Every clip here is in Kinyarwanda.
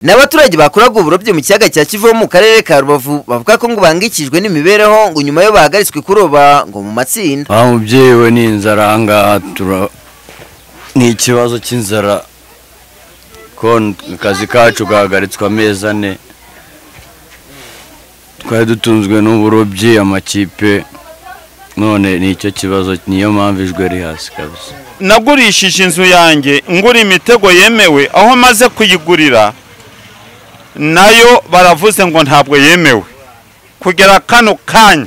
n'abaturage bakoraga uburobyi mu kiyaga cya kivu mu karere ka rubavu bavuga ko ngo bahangikijwe n'imibereho ngo nyuma yo bahagaritswe kuroba ngo mu matsinda aha mubyeyi we ni inzara aha ngaha tura ni ikibazo cy'inzara ko akazi kacu gahagaritswe amezi ane twari dutunzwe n'uburobyi amakipe none ni icyo kibazo niyo mpamvu ijwi riri hasi kabisa nagurishije inzu yanjye ngura imitego yemewe aho maze kuyigurira nayo baravuze ngo ntabwo yemewe kugera kano kanya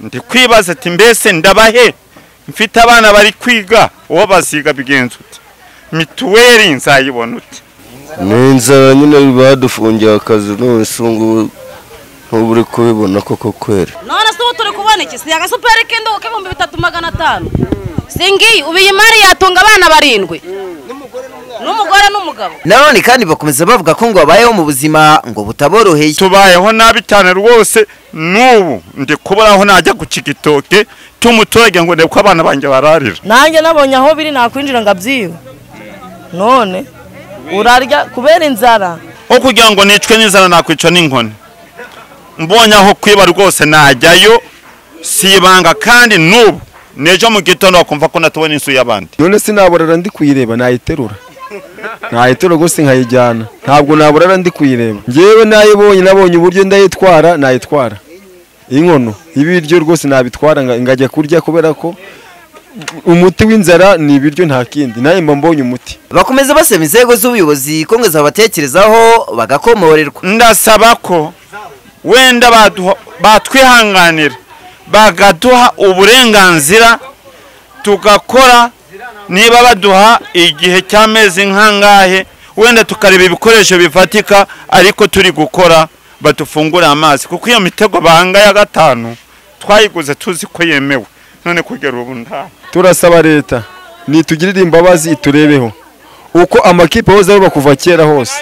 ndi kwibaza ati mbese ndabahe mfite abana bari kwiga uwo baziga bigenza uti mituweli nzayibona uti ni inzara nyine badufungiye akazi nonese ubu ntuba uri kubibona koko kwera none se ubu turi kubona iki si agasuperi k'indobo k'ibihumbi bitatu magana atanu si ngiyi ubu iyi mari yatunga abana barindwi n'umugore n'umugabo nanone kandi bakomeza bavuga ko ngo babayeho mu buzima ngo butaboroheye tubayeho nabi cyane rwose n'ubu ndi kubura aho najya gucika igitoke cy'umuturage ngo ndebe ko abana banjye bararira nanjye nabonye aho biri nakwinjira ngo abyibe none urarya kubera inzara aho kugira ngo nicwe n'inzara nakwica n'inkoni mbonye aho kwiba rwose najyayo si ibanga kandi n'ubu n'ejo mu gitondo bakumva ko natubona inzu y'abandi none se naborara ndi kuyireba nayiterura nayiterura gusa nkayijyana ntabwo naborara ndi kuyireba ngewe nayibonye nabonye uburyo ndayitwara nayitwara inkono ibiryo rwose nabitwara nga- ngajya kurya kubera ko umuti w'inzara ni ibiryo nta kindi nawe mba mbonye umuti bakomeza basaba inzego z'ubuyobozi ko ngo zabatekerezaho bagakomorerwa ndasaba ko wenda baduha- batwihanganira bakaduha uburenganzira tugakora niba baduha igihe cy'amezi nk'angahe wenda tukareba ibikoresho bifatika ariko turi gukora badufungurira amazi kuko iyo mitego banga ya gatanu twayiguze tuzi ko yemewe none kugera ubu nta turasaba leta nitugirire imbabazi iturebeho uko amakipe hose aruba kuva kera hose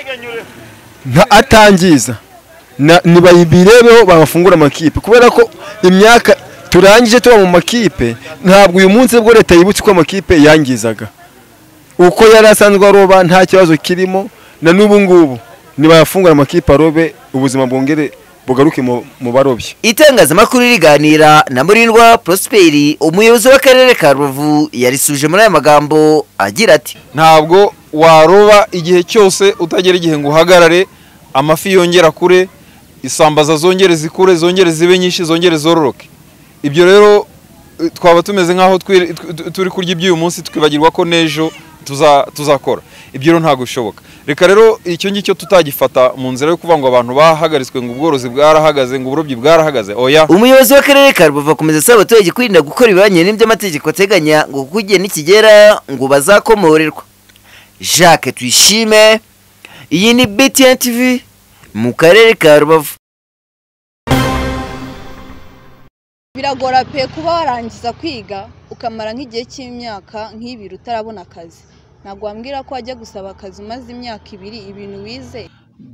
nta atangiza na- nibayibirebeho bafungura amakipe kubera ko imyaka turangije tuba mu makipe ntabwo uyu munsi nibwo leta yibutse uko amakipe yangizaga uko yari asanzwe aroba nta kibazo kirimo na n'ubu ngubu nibayafungura amakipe arobe ubuzima bwongere bugaruke mu- mu barobyi itangazamakuru riganira na murindwa prosperi umuyobozi w'akarere ka rubavu yarisuje muri aya magambo agira ati ntabwo waroba igihe cyose utagera igihe ngo uhagarare amafi yongera kure isambaza zongere zikure zongere zibe nyinshi zongere zororoke ibyo rero eh, twaba tumeze nk'aho twiri- tu- tu- turi kurya iby'uyu munsi twibagirwa ko n'ejo tuza- tuzakora ibyo rero ntabwo bishoboka reka rero icyo ngicyo tutagifata mu nzira yo kuvuga ngo abantu bahagaritswe ngo ubworozi bwarahagaze ngo uburobyi bwarahagaze oya umuyobozi w'akarere ka rubavu akomeza asaba abaturage kwirinda gukora ibibanye n'iby'amategeko ateganya ngo kuko igihe nikigera ngo bazakomorerwa jacques tuyishime iyi ni btn tv mu karere ka rubavu biragora pe kuba warangiza kwiga ukamara nk'igihe cy'imyaka nk'ibiri utarabona akazi ntabwo wambwira ko wajya gusaba akazi umaze imyaka ibiri ibintu wize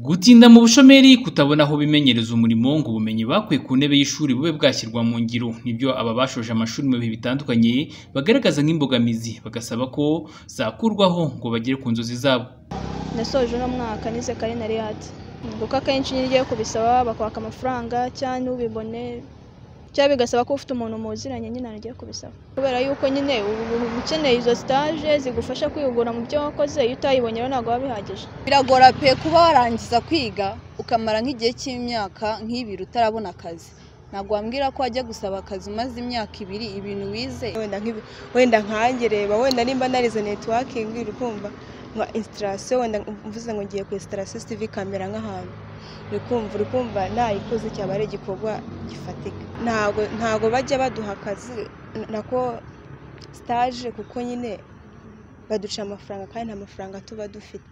gutinda mu bushomeri kutabona aho bimenyereza umurimo ngo ubumenyi bakuye ku ntebe y'ishuri bube bwashyirwa mu ngiro nibyo aba bashoje amashuri mu bihe bitandukanye bagaragaza nk'imbogamizi bagasaba ko zakurwaho ngo bagere ku nzozi zabo nasoje uno mwaka nize karinari yadi kuko akenshi iyo ugiye kubisaba bakwaka amafaranga cyangwa ntubibone cyangwa bigasaba ko ufite umuntu muziranye nyine ugiye kubisaba kubera yuko nyine ubu uba ukeneye izo sitaje zigufasha kwihugura mu byo wakoze iyo utayibonye rero ntabwo biba bihagije biragora pe kuba warangiza kwiga ukamara nk'igihe cy'imyaka nk'ibiri utarabona akazi ntabwo wambwira ko wajya gusaba akazi umaze imyaka ibiri ibintu wize wenda nk'ibi wenda nkanjye reba wenda nimba narize netiwakingi uri kumva nka instalasiyo wenda mvuze ngo ngiye ku instalasiyo sivi kamera nk'ahantu uri kumva uri kumva nayikoze cyaba ari igikorwa gifatika ntabwo ntabwo bajya baduha akazi n- nako sitaje kuko nyine baduca amafaranga kandi nta mafaranga tuba dufite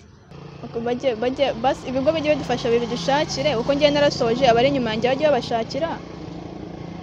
Uko bajye- bajye- basi ibigo bijye bidufasha bibishakire uko ngiye narasoje abari inyuma yanjye bajye babashakira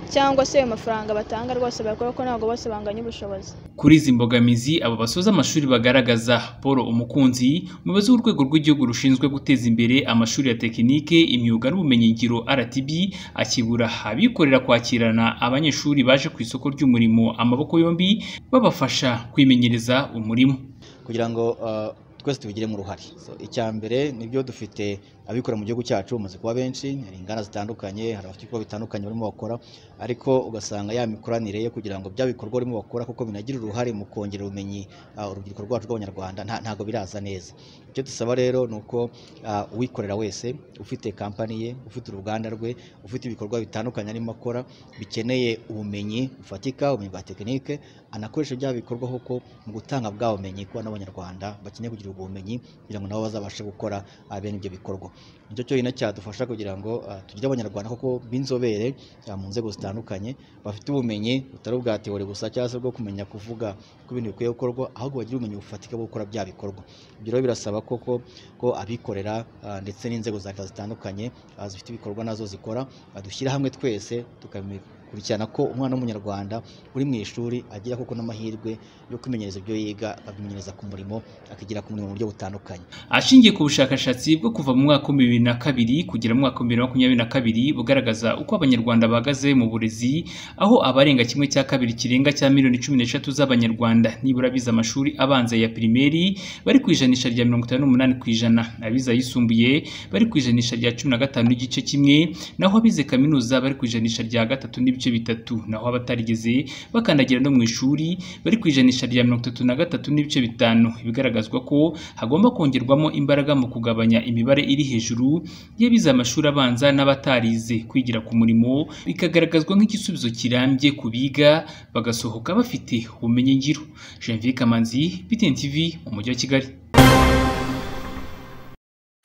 cyangwa se ayo mafaranga batanga rwose bakora ko ntabwo bose banganya ubushobozi kuri izi mbogamizi abo basoza amashuri bagaragaza paul umukunzi umuyobozi w'urwego rw'igihugu rushinzwe guteza imbere amashuri ya tekinike imyuga n'ubumenyingiro rtb akibura abikorera kwakirana abanyeshuri baje ku isoko ry'umurimo amaboko yombi babafasha kwimenyereza umurimo kugira ngo ah, twese tubigiremo uruhare So, icya mbere nibyo dufite abikora mu gihugu cyacu bamaze kuba benshi hari inganda zitandukanye hari abafite ibikorwa bitandukanye barimo bakora ariko ugasanga ya mikoranire yo kugira ngo bya bikorwa barimo bakora kuko binagira uruhare mu kongera ubumenyi ah, urubyiruko rwacu rw'abanyarwanda nta- ntabwo biraza neza icyo dusaba rero ni uko ah, uwikorera wese ufite kampani ye ufite uruganda rwe ufite ibikorwa bitandukanye arimo akora bikeneye ubumenyi bufatika ubumenyi bwa tekinike anakoresha bya bikorwa koko mu gutanga bwa bumenyi kuba n'abanyarwanda bakeneye kugira ubwo bumenyi kugira ngo nabo bazabashe gukora ah, bene ibyo bikorwa nicyo cyonyine cyadufasha kugira ngo ah, tugire abanyarwanda koko b'inzobere ah, mu nzego zitandukanye bafite ubumenyi butari ubwa teori gusa cyangwa se bwo kumenya kuvuga ko ibintu bikwiye gukorwa ahubwo bagira ubumenyi bufatika bwo gukora bya bikorwa ibyo rero birasaba koko ko abikorera ah, ndetse n'inzego za leta zitandukanye ah, zifite ibikorwa nazo zikora ah, dushyira hamwe twese tukabikurikirana ko umwana w'umunyarwanda uri mu ishuri agira koko n'amahirwe yo kwimenyereza ibyo yiga akabimenyereza ku murimo akigira ku murimo mu buryo butandukanye ashingiye ku bushakashatsi bwo kuva mu mwaka w'ibihumbi bibiri na kabiri kugera mu mwaka w'ibihumbi bibiri na makumyabiri na kabiri bugaragaza uko abanyarwanda bahagaze mu burezi aho abarenga kimwe cya kabiri kirenga cya miliyoni cumi n'eshatu z'abanyarwanda nibura bize amashuri abanza ya pirimeri bari ku ijanisha rya mirongo itanu n'umunani ku ijana abize ayisumbuye bari ku ijanisha rya cumi na gatanu n'igice kimwe naho abize kaminuza bari ku ijanisha rya gatatu n'ibice bitatu naho abatarigeze bakandagira no mu ishuri bari ku ijanisha rya mirongo itatu na gatatu n'ibice bitanu ibigaragazwa ko hagomba kongerwamo imbaraga mu kugabanya imibare iri hejuru y'abize amashuri abanza n'abatarize kwigira ku murimo bikagaragazwa nk'igisubizo kirambye ku biga bagasohoka bafite ubumenyi ngiro Janvier Kamanzi BTN TV mu mujyi wa Kigali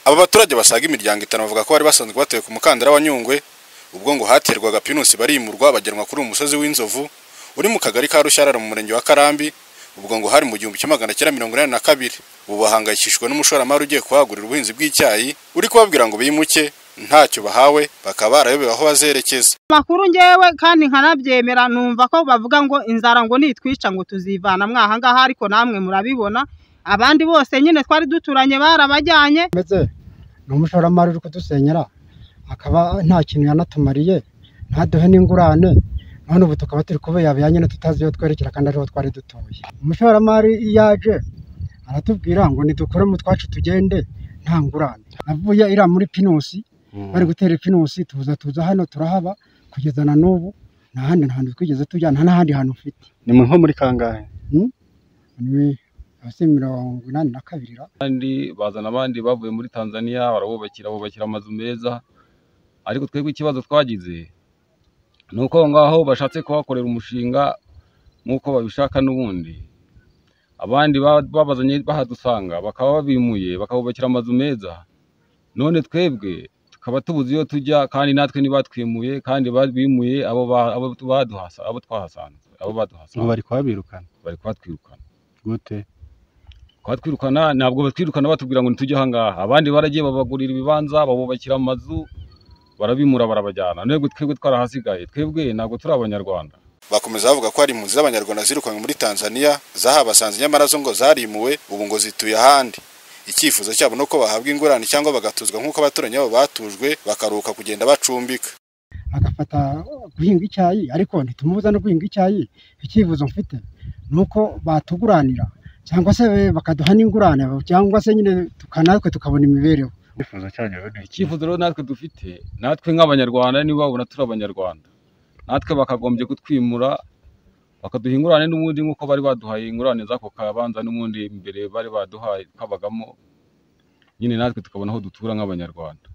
Aba baturage basaga imiryango itanu bavuga ko bari basanzwe batuye ku mukandara wa Nyungwe ubwo ngo haterwaga pinusi barimurwa bagenwa kuri uyu musozi w'inzovu uri mu kagari ka Rushyarara mu murenge wa Karambi ubwo ngo hari mu gihumbi kimwe magana cyenda mirongo inani na kabiri ubu bahangayikishijwe n'umushoramari ugiye kuhagurira ubuhinzi bw'icyayi uri kubabwira ngo bimuke ntacyo bahawe bakaba barayobewe aho bazerekeza amakuru ngewe kandi nkanabyemera numva ko bavuga ngo inzara ngo nitwica ngo tuzivana mwahangaha ariko namwe murabibona abandi bose nyine twari duturanye barabajyanye ndetse ni umushoramari uri kudusenyera akaba nta kintu yanatumariye ntaduhe n'ingurane none ubu tukaba turi kubuyabira nyine tutazi iyo twerekera kandi ariho twari dutuye umushoramari iyo aje aratubwira ngo nidukore mu twacu tugende nta ngurane navuye iriya muri pinusi bari gutera ipinusi tuza tuza hano turahaba kugeza na n'ubu nta handi hantu twigeze tujya nta n'ahandi hantu ufite ni nko muri kangahe ni hasi mirongo inani na kabiri ra kandi bazana abandi bavuye muri tanzania barabubakira bubakira amazu meza ariko twebwe ikibazo twagize ni uko aho ngaho bashatse kuhakorera umushinga nk'uko babishaka n'ubundi abandi ba- babazanye bahadusanga bakaba babimuye bakabubakira amazu meza none twebwe tukaba tubuze iyo tujya kandi natwe ntibatwimuye kandi babimuye abo ba- abo baduhasa- abo twahasanze abo baduhasanze bari kuhabirukana bari kuhatwirukana gute twatwirukana ntabwo batwirukana batubwira ngo ntitujye ahangaha abandi baragiye babagurira ibibanza babubakira amazu barabimura barabajyana nubwo twebwe twarahasigaye twebwe ntabwo turi abanyarwanda bakomeza bavuga ko hari impunzi z'abanyarwanda zirukanywe muri Tanzania zahabasanze nyamara zo ngo zarimuwe ubu ngo zituye ahandi icyifuzo cyabo nuko bahabwa ingurane cyangwa bagatuzwa nk'uko abaturanyi babo batujwe bakaruhuka kugenda bacumbika agafata guhinga icyayi ariko ntitumubuza no guhinga icyayi icyifuzo mfite ni uko batuguranira cyangwa se bakaduha n'ingurane cyangwa se nyine tuka- natwe tukabona imibereho icyifuzo cyanyu rero ni iki icyifuzo rero natwe dufite natwe nk'abanyarwanda niba babona turi abanyarwanda natwe bakagombye kutwimura bakaduha ingurane n'ubundi nk'uko bari baduhaye ingurane z'ako kabanza n'ubundi mbere bari baduhaye kabagamo nyine natwe tukabona aho dutura nk'abanyarwanda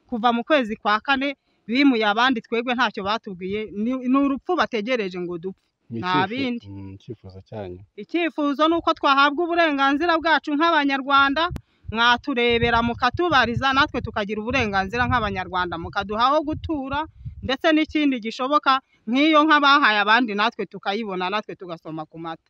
kuva mu kwezi kwa kane bimuye abandi twebwe ntacyo batubwiye ni ni urupfu bategereje ngo dupfe Ni nta icyifuzo- bindi mm, icyifuzo cyanyu icyifuzo ni uko twahabwa uburenganzira bwacu nk'abanyarwanda mwaturebera mukatubariza natwe tukagira uburenganzira nk'abanyarwanda mukaduha aho gutura ndetse n'ikindi gishoboka nk'iyo nk'abahaye abandi natwe tukayibona natwe tugasoma ku mata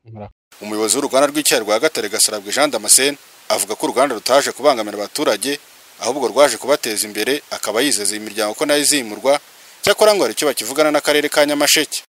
umuyobozi w'uruganda rw'icyayi rwa Gatare Gasarabwe Jean Damascene avuga ko uruganda rutaje kubangamira abaturage ahubwo rwaje kubateza imbere akaba yizeza iyi miryango ko nayo izimurwa cyakora ngo hari icyo bakivugana n'akarere ka Nyamasheke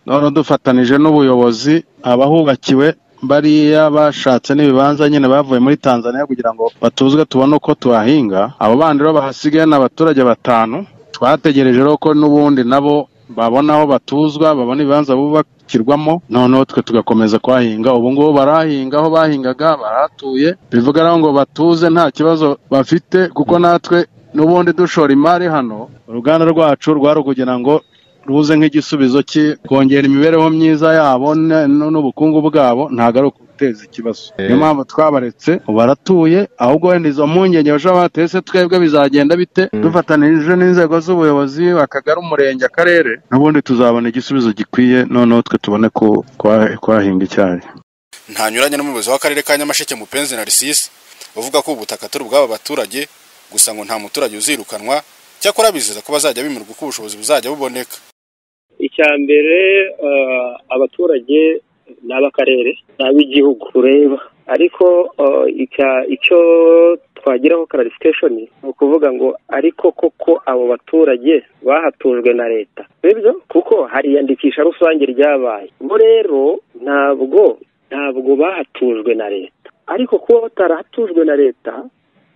none dufatanije n'ubuyobozi abahubakiwe bariya bashatse n'ibibanza nyine bavuye muri tanzania kugira ngo batuzwe tubone uko tuhahinga abo bandi rero bahasigaye ni abaturage batanu twategereje rero ko n'ubundi nabo babona aho batuzwa babona ibibanza bubakirwamo noneho twe tugakomeza kuhahinga ubu ngubu barahinga aho bahingaga barahatuye bivuga rero ngo batuze nta kibazo bafite kuko natwe n'ubundi dushora imari hano uruganda rwacu rwari ukugira ngo ruze nk'igisubizo cye kongera imibereho myiza yabo n- n- n'ubukungu bwabo ntabwo ari uguteza ikibazo niyo mpamvu twabaretse ubu baratuye ahubwo wenda izo mpungenge bashobora kuba bateye se twebwe bizagenda bite dufatanije n'inzego z'ubuyobozi akagari umurenge akarere n'ubundi tuzabona igisubizo gikwiye noneho twe tubone ku- kwa- kwahinga icyayi ntanyuranye n'umuyobozi w'akarere ka nyamasheke mupenzi na risisi uvuga ko ubutaka atari ubw'aba baturage gusa ngo nta muturage uzirukanwa cyakora bizeza ko bazajya bimurwa uko ubushobozi buzajya buboneka icya mbere eh, abaturage ni ab'akarere ni ab'igihugu tureba ariko eh, icya- icyo twagiraho clarification ni ukuvuga ngo ariko koko abo baturage bahatujwe na leta sibyo kuko hari iyandikisha rusange ryabaye bo rero ntabwo ntabwo bahatujwe na leta ariko kuba batarahatujwe na leta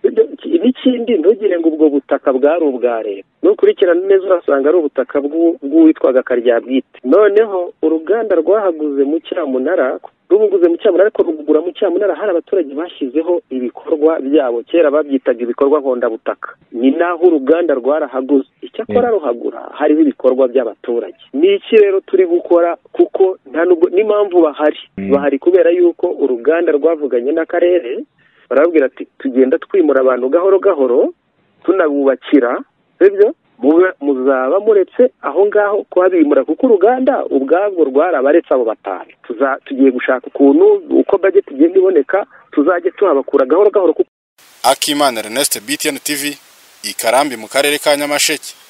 ibyo- iki- n'ikindi ntugire ngo ubwo butaka bwari ubwa leta nukurikirana neza urasanga ari ubutaka bw'u- bw'uwitwaga karyabwite noneho uruganda rwahaguze mu cyamunara rubuguze mu cyamunara ariko rugura mu cyamunara hari abaturage bashyizeho ibikorwa byabo kera babyitaga ibikorwa nkondabutaka ni naho uruganda rwarahaguze icyakora ruhagura hariho ibikorwa by'abaturage ni iki rero turi gukora kuko nta nubwo n'impamvu bahari bahari kubera yuko uruganda rwavuganye n'akarere barababwira ati tugenda twimura abantu gahoro gahoro tunabubakira sibyo mube muzaba muretse aho ngaho kuhabimura kuko uruganda ubwabwo rwarabaretse abo batanu Tuza- tugiye gushaka ukuntu uko budget igenda iboneka tuzajya tuhabakura gahoro gahoro kuko akimana ernest btn tv i karambi mu karere ka nyamasheke